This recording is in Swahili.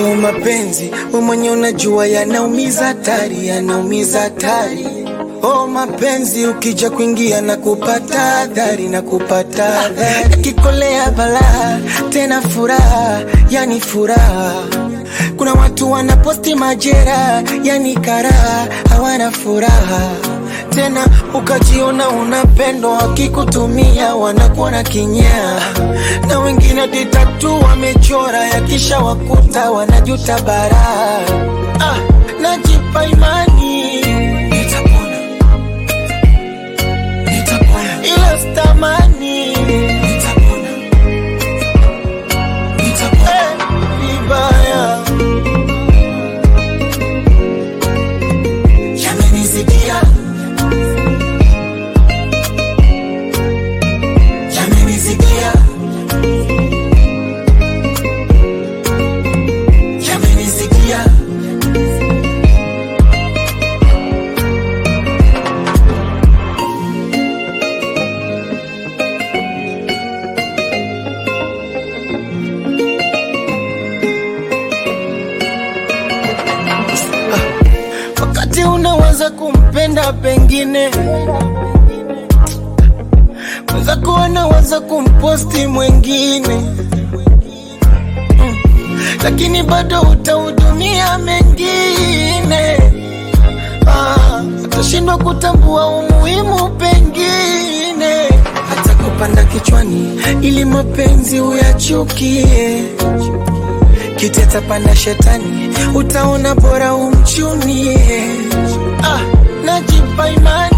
Oh, mapenzi we mwenye unajua yanaumiza hatari, yanaumiza hatari. Oh, mapenzi ukija kuingia na kupata adhari na kupata adhari, yakikolea balaa tena furaha, yani furaha. Kuna watu wanaposti majera, yani karaha, hawana furaha tena ukajiona unapendwa, wakikutumia wanakuona kinyaa, na wengine ditatu wamechora, yakisha wakuta wanajuta baraa. Ah, najipa imani nitapona, nitapona, ila stamani nitapona, nitapona eh, vibaya yamenizidia yamenizidia yamenizidia wakati unaweza kumpenda pengine weza kuwa naweza kumposti mwengine mm. lakini bado utahudumia mengine ah, utashindwa kutambua umuhimu pengine hata kupanda kichwani ili mapenzi uyachukie kiteta panda shetani utaona bora umchunie ah, najipa imani